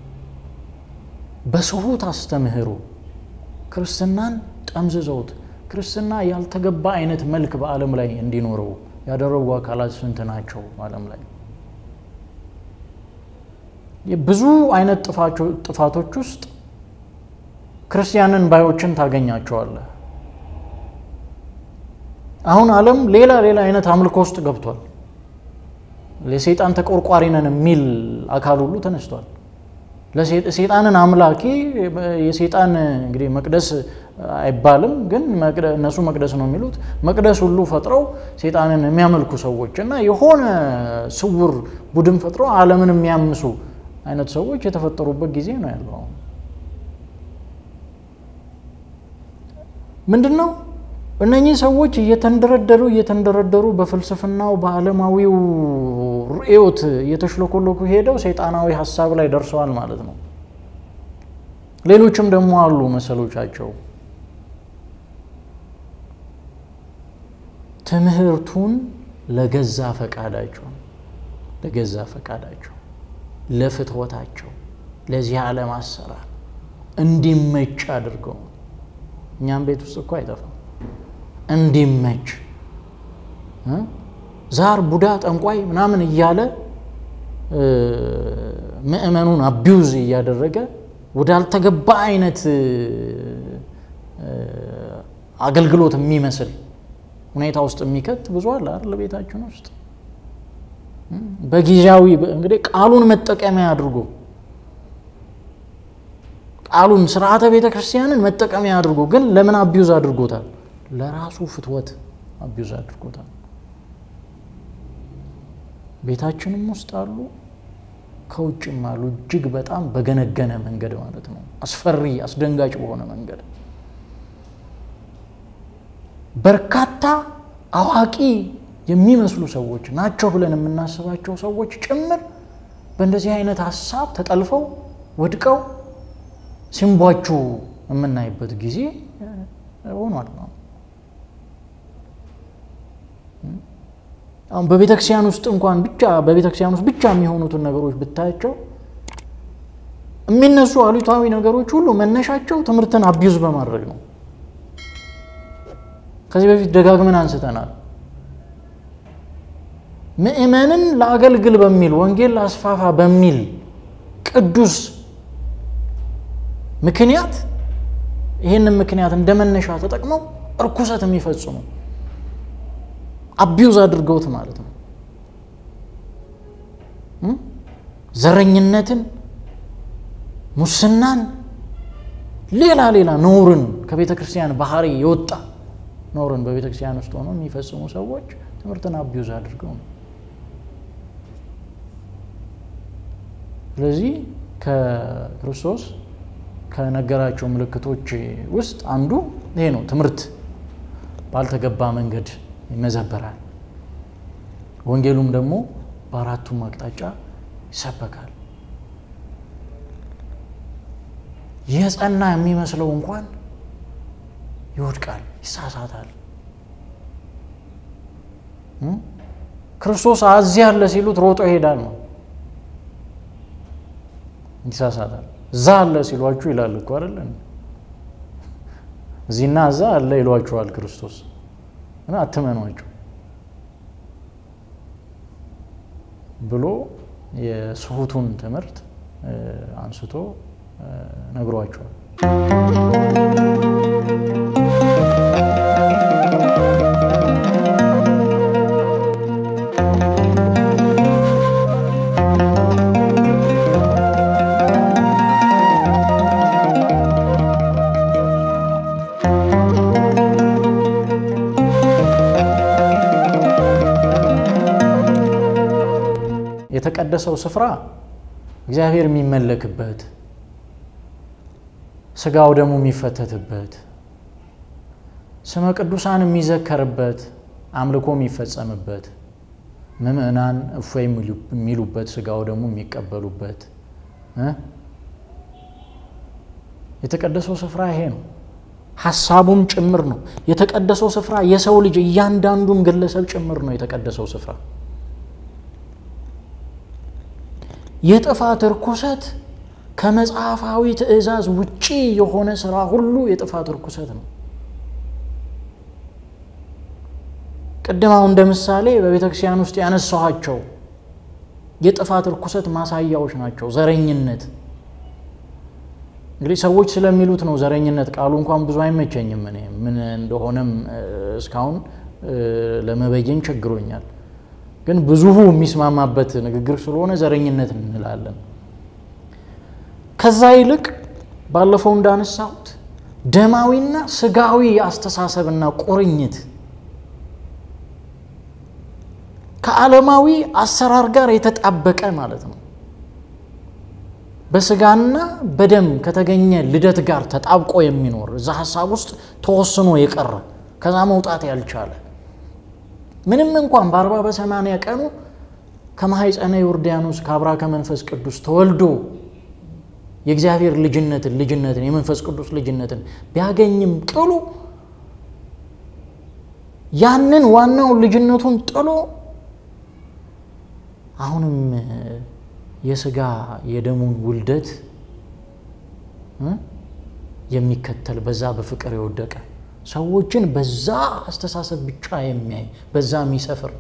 በስሁት አስተምህሮ ክርስትናን ጠምዝዘውት ክርስትና ያልተገባ አይነት መልክ በዓለም ላይ እንዲኖረው ያደረጉ አካላት ስንት ናቸው? ዓለም ላይ ብዙ አይነት ጥፋቶች ውስጥ ክርስቲያንን ባዮችን ታገኛቸዋለህ። አሁን ዓለም ሌላ ሌላ አይነት አምልኮ ውስጥ ገብቷል። ለሰይጣን ተቆርቋሪ ነን የሚል አካል ሁሉ ተነስቷል። ሰይጣንን አምላኪ የሰይጣን እንግዲህ መቅደስ አይባልም፣ ግን እነሱ መቅደስ ነው የሚሉት መቅደስ ሁሉ ፈጥረው ሰይጣንን የሚያመልኩ ሰዎች እና የሆነ ስውር ቡድን ፈጥረው ዓለምን የሚያምሱ አይነት ሰዎች የተፈጠሩበት ጊዜ ነው ያለው። ምንድን ነው እነኚህ ሰዎች እየተንደረደሩ እየተንደረደሩ በፍልስፍናው በዓለማዊው ርዕዮት እየተሽለኮለኩ ሄደው ሰይጣናዊ ሀሳብ ላይ ደርሰዋል ማለት ነው። ሌሎችም ደግሞ አሉ መሰሎቻቸው ትምህርቱን ለገዛ ፈቃዳቸው ለገዛ ፈቃዳቸው ለፍትወታቸው ለዚህ ዓለም አሰራር እንዲመች አድርገው እኛም ቤት ውስጥ እኮ አይጠፋም እንዲመች ዛር፣ ቡዳ፣ ጠንቋይ ምናምን እያለ ምእመኑን አቢውዝ እያደረገ ወዳልተገባ አይነት አገልግሎት የሚመስል ሁኔታ ውስጥ የሚከት ብዙ አለ አይደል? ቤታችን ውስጥ በጊዜያዊ እንግዲህ ቃሉን መጠቀሚያ አድርጎ ቃሉን ስርዓተ ቤተ ክርስቲያንን መጠቀሚያ አድርጎ ግን ለምን አቢውዝ አድርጎታል? ለራሱ ፍትወት አቢውዝ አድርጎታል። ቤታችንም ውስጥ አሉ፣ ከውጭም አሉ። እጅግ በጣም በገነገነ መንገድ ማለት ነው። አስፈሪ አስደንጋጭ በሆነ መንገድ በርካታ አዋቂ የሚመስሉ ሰዎች ናቸው ብለን የምናስባቸው ሰዎች ጭምር በእንደዚህ አይነት ሀሳብ ተጠልፈው ወድቀው ሲንቧችሁ የምናይበት ጊዜ ሆኗል። አሁን በቤተክርስቲያን ውስጥ እንኳን ብቻ በቤተክርስቲያን ውስጥ ብቻ የሚሆኑትን ነገሮች ብታያቸው የሚነሱ አሉታዊ ነገሮች ሁሉ መነሻቸው ትምህርትን አቢዩዝ በማድረግ ነው። ከዚህ በፊት ደጋግመን አንስተናል። ምእመንን ለአገልግል በሚል ወንጌል ለአስፋፋ በሚል ቅዱስ ምክንያት ይህንን ምክንያት እንደ መነሻ ተጠቅመው እርኩሰት የሚፈጽሙ አቢዩዝ አድርገውት ማለት ነው። ዘረኝነትን፣ ሙስናን፣ ሌላ ሌላ ነውርን ከቤተ ክርስቲያን ባህሪ የወጣ ኖርን በቤተ ክርስቲያን ውስጥ ሆነው የሚፈጽሙ ሰዎች ትምህርትን አቢዩዝ አድርገው ነው። ስለዚህ ከክርስቶስ ከነገራቸው ምልክቶች ውስጥ አንዱ ይሄ ነው። ትምህርት ባልተገባ መንገድ ይመዘበራል። ወንጌሉም ደግሞ በአራቱም አቅጣጫ ይሰበካል። የጸና የሚመስለው እንኳን ይወድቃል፣ ይሳሳታል። ክርስቶስ እዚህ አለ ሲሉት ሮጦ ይሄዳል ነው፣ ይሳሳታል። እዛ አለ ሲሏችሁ ይላል እኮ አይደለ? እዚህና እዛ አለ ይሏችኋል ክርስቶስ እና አትመኗቸው ብሎ የስሁቱን ትምህርት አንስቶ ነግሯቸዋል። የተቀደሰው ስፍራ እግዚአብሔር የሚመለክበት ስጋው ደግሞ የሚፈተትበት ስመ ቅዱሳን የሚዘከርበት አምልኮ የሚፈጸምበት ምእመናን እፎይ የሚሉበት ስጋው ደግሞ የሚቀበሉበት የተቀደሰው ስፍራ ይሄ ነው። ሀሳቡም ጭምር ነው። የተቀደሰው ስፍራ የሰው ልጅ እያንዳንዱም ግለሰብ ጭምር ነው። የተቀደሰው ስፍራ የጥፋት ርኩሰት ከመጽሐፋዊ ትእዛዝ ውጪ የሆነ ስራ ሁሉ የጥፋት ርኩሰት ነው። ቅድም አሁን እንደ ምሳሌ በቤተ ክርስቲያን ውስጥ ያነሳኋቸው የጥፋት ርኩሰት ማሳያዎች ናቸው። ዘረኝነት እንግዲህ ሰዎች ስለሚሉት ነው ዘረኝነት። ቃሉ እንኳን ብዙ አይመቸኝም። እኔ ምን እንደሆነም እስካሁን ለመበየን ቸግሮኛል። ግን ብዙ የሚስማማበት ንግግር ስለሆነ ዘረኝነት እንላለን። ከዛ ይልቅ ባለፈው እንዳነሳሁት ደማዊና ስጋዊ አስተሳሰብና ቁርኝት ከዓለማዊ አሰራር ጋር የተጣበቀ ማለት ነው። በስጋና በደም ከተገኘ ልደት ጋር ተጣብቆ የሚኖር እዛ ሀሳብ ውስጥ ተወስኖ የቀረ ከዛ መውጣት ያልቻለ ምንም እንኳን በአርባ በሰማንያ ቀኑ ከማኅፀነ ዮርዳኖስ ከአብራ ከመንፈስ ቅዱስ ተወልዶ የእግዚአብሔር ልጅነትን ልጅነትን የመንፈስ ቅዱስ ልጅነትን ቢያገኝም ቅሉ ያንን ዋናውን ልጅነቱን ጥሎ አሁንም የስጋ የደሙን ውልደት የሚከተል በዛ በፍቅር የወደቀ ሰዎችን በዛ አስተሳሰብ ብቻ የሚያይ በዛ የሚሰፍር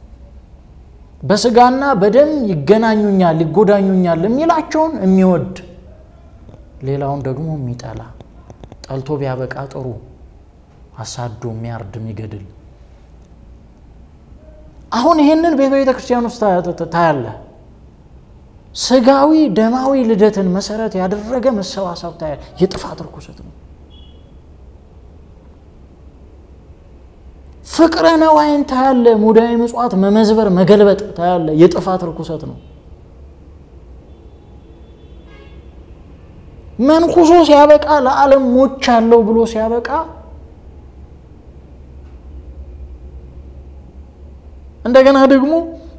በስጋና በደም ይገናኙኛል ይጎዳኙኛል የሚላቸውን የሚወድ ሌላውን ደግሞ የሚጠላ ጠልቶ ቢያበቃ ጥሩ አሳዶ የሚያርድ የሚገድል አሁን ይህንን በቤተ ክርስቲያን ውስጥ ታያለ። ስጋዊ ደማዊ ልደትን መሰረት ያደረገ መሰባሰብ ታያለ። የጥፋት ርኩሰት ነው። ፍቅረ ነዋይን ታያለ። ሙዳየ ምጽዋት መመዝበር፣ መገልበጥ ታያለ። የጥፋት ርኩሰት ነው። መንኩሶ ሲያበቃ ለዓለም ሞች አለው ብሎ ሲያበቃ እንደገና ደግሞ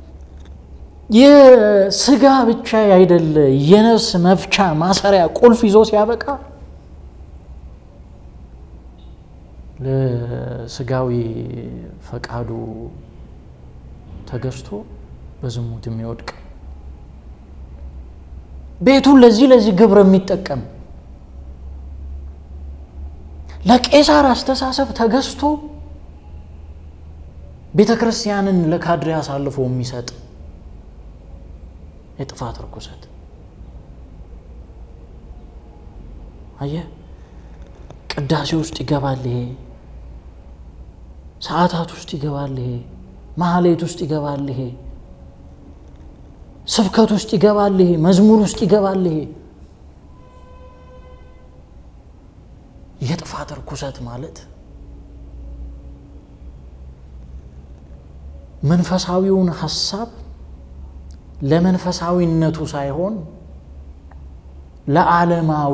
የስጋ ብቻ አይደለ የነፍስ መፍቻ ማሰሪያ ቁልፍ ይዞ ሲያበቃ ለስጋዊ ፈቃዱ ተገዝቶ በዝሙት የሚወድቅ ቤቱን ለዚህ ለዚህ ግብር የሚጠቀም ለቄሳር አስተሳሰብ ተገዝቶ ቤተ ክርስቲያንን ለካድሬ አሳልፎ የሚሰጥ የጥፋት ርኩሰት አየህ፣ ቅዳሴ ውስጥ ይገባል ይሄ፣ ሰዓታት ውስጥ ይገባል ይሄ፣ ማህሌት ውስጥ ይገባል ይሄ፣ ስብከት ውስጥ ይገባል ይሄ፣ መዝሙር ውስጥ ይገባል ይሄ። የጥፋት ርኩሰት ማለት መንፈሳዊውን ሀሳብ ለመንፈሳዊነቱ ሳይሆን ለዓለማዊ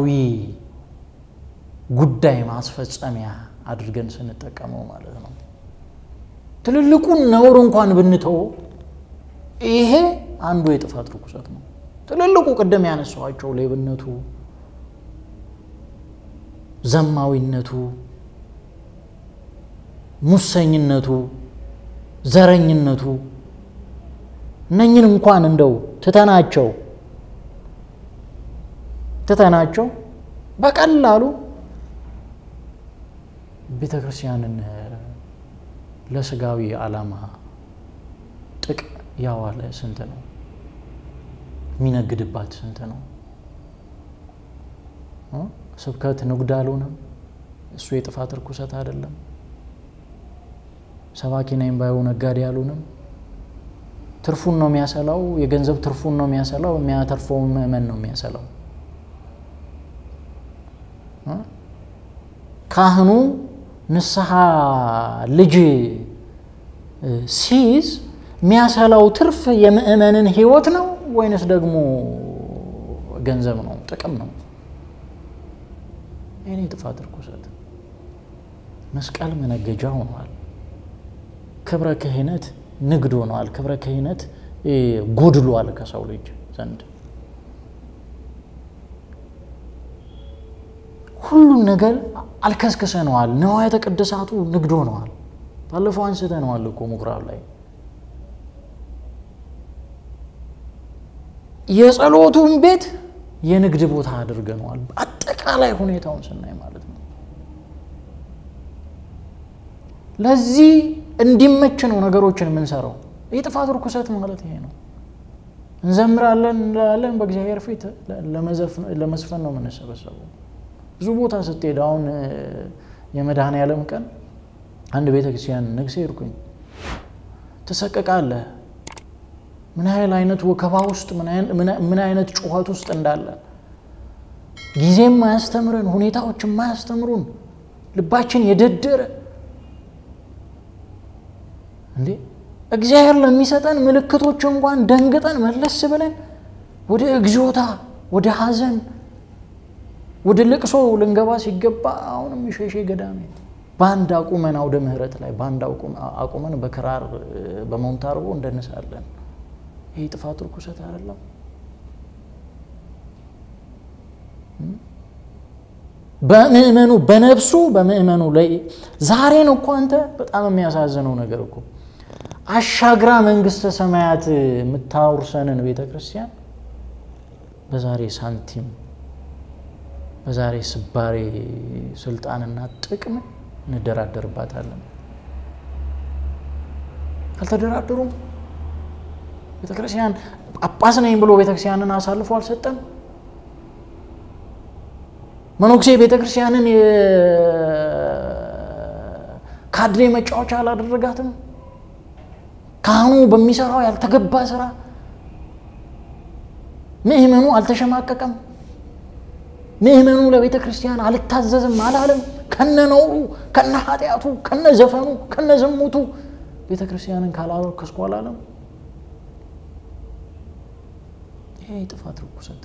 ጉዳይ ማስፈጸሚያ አድርገን ስንጠቀመው ማለት ነው። ትልልቁን ነውር እንኳን ብንተው ይሄ አንዱ የጥፋት ርኩሰት ነው። ትልልቁ ቅድም ያነሳኋቸው ሌብነቱ፣ ዘማዊነቱ፣ ሙሰኝነቱ ዘረኝነቱ እነኝን እንኳን እንደው ትተናቸው ትተናቸው በቀላሉ ቤተ ክርስቲያንን ለስጋዊ ዓላማ ጥቅም ያዋለ ስንት ነው? የሚነግድባት ስንት ነው? ስብከት ንግድ አልሆነም። እሱ የጥፋት ርኩሰት አይደለም። ሰባኪ ነኝ ባዩ ነጋዴ አልሆነም። ትርፉን ነው የሚያሰላው። የገንዘብ ትርፉን ነው የሚያሰላው። የሚያተርፈው ምዕመን ነው የሚያሰላው። ካህኑ ንስሐ ልጅ ሲይዝ የሚያሰላው ትርፍ የምዕመንን ሕይወት ነው ወይንስ ደግሞ ገንዘብ ነው፣ ጥቅም ነው? ይህኔ ጥፋት ርኩሰት መስቀል መነገጃ ሆኗል። ክብረ ክህነት ንግድ ሆኗል። ክብረ ክህነት ጎድሏል ከሰው ልጅ ዘንድ ሁሉም ነገር አልከስክሰነዋል። ንዋያተ ቅድሳቱ ንግድ ሆነዋል። ባለፈው አንስተነዋል እኮ ምኩራብ ላይ የጸሎቱን ቤት የንግድ ቦታ አድርገነዋል። አጠቃላይ ሁኔታውን ስናይ ማለት ነው። ለዚህ እንዲመች ነው ነገሮችን የምንሰራው። የጥፋት ርኩሰት ማለት ይሄ ነው። እንዘምራለን እንላለን፣ በእግዚአብሔር ፊት ለመዝፈን ነው የምንሰበሰበው። ብዙ ቦታ ስትሄድ አሁን የመድኃኔዓለም ቀን አንድ ቤተ ክርስቲያን ንግሴ ሄድኩኝ። ትሰቀቃለህ። ምን ያህል አይነት ወከባ ውስጥ ምን አይነት ጩኸት ውስጥ እንዳለ ጊዜም ማያስተምረን ሁኔታዎች የማያስተምሩን ልባችን የደደረ እንዴ እግዚአብሔር ለሚሰጠን ምልክቶች እንኳን ደንግጠን መለስ ብለን ወደ እግዚኦታ ወደ ሐዘን ወደ ልቅሶ ልንገባ ሲገባ አሁንም ሸሼ ገዳሜ በአንድ አቁመን አውደ ምሕረት ላይ በአንድ አቁመን በክራር በሞንታርቦ እንደንሳለን። ይህ ጥፋት ርኩሰት አይደለም? በምእመኑ በነፍሱ በምእመኑ ላይ ዛሬን እኮ አንተ በጣም የሚያሳዝነው ነገር እኮ አሻግራ መንግስተ ሰማያት የምታውርሰንን ቤተ ክርስቲያን በዛሬ ሳንቲም በዛሬ ስባሬ ስልጣንና ጥቅም እንደራደርባታለን። አልተደራደሩም። ቤተክርስቲያን ጳጳስ ነኝ ብሎ ቤተክርስቲያንን አሳልፎ አልሰጠም። መነኩሴ ቤተክርስቲያንን የካድሬ መጫወቻ አላደረጋትም። ካህኑ በሚሰራው ያልተገባ ስራ ምእመኑ አልተሸማቀቀም። ምእመኑ ለቤተ ክርስቲያን አልታዘዝም አላለም። ከነ ነውሩ፣ ከነ ኃጢአቱ፣ ከነ ዘፈኑ፣ ከነ ዝሙቱ ቤተ ክርስቲያንን ካላረከስኩ አላለም። ይሄ የጥፋት ርኩሰት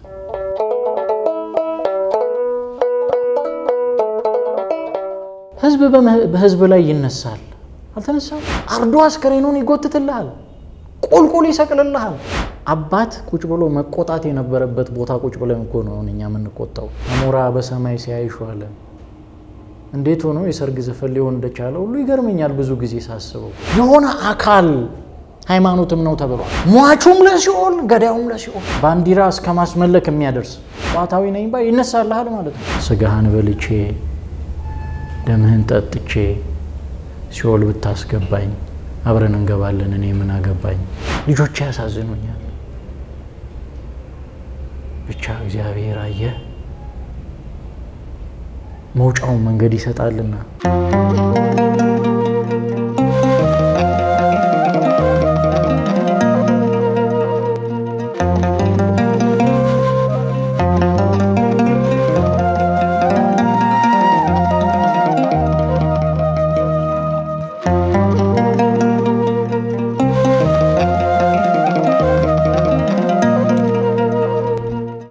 ህዝብ በህዝብ ላይ ይነሳል። አልተነሳም። አርዶ አስከሬኑን ይጎትትልሃል፣ ቁልቁል ይሰቅልልሃል። አባት ቁጭ ብሎ መቆጣት የነበረበት ቦታ ቁጭ ብለን እኮ ነው እኛ የምንቆጣው። አሞራ በሰማይ ሲያይሹ አለ። እንዴት ሆኖ የሰርግ ዘፈን ሊሆን እንደቻለ ሁሉ ይገርመኛል ብዙ ጊዜ ሳስበው። የሆነ አካል ሃይማኖትም ነው ተብሏል። ሟቹም ለሲኦል ገዳዩም ለሲኦል ባንዲራ እስከ ማስመለክ የሚያደርስ ጨዋታዊ ነኝ ባይ ይነሳልሃል ማለት ነው። ስጋህን በልቼ ደምህን ጠጥቼ ሲኦል ብታስገባኝ አብረን እንገባለን፣ እኔ ምን አገባኝ። ልጆቼ ያሳዝኑኛል። ብቻ እግዚአብሔር አየ መውጫውን መንገድ ይሰጣልና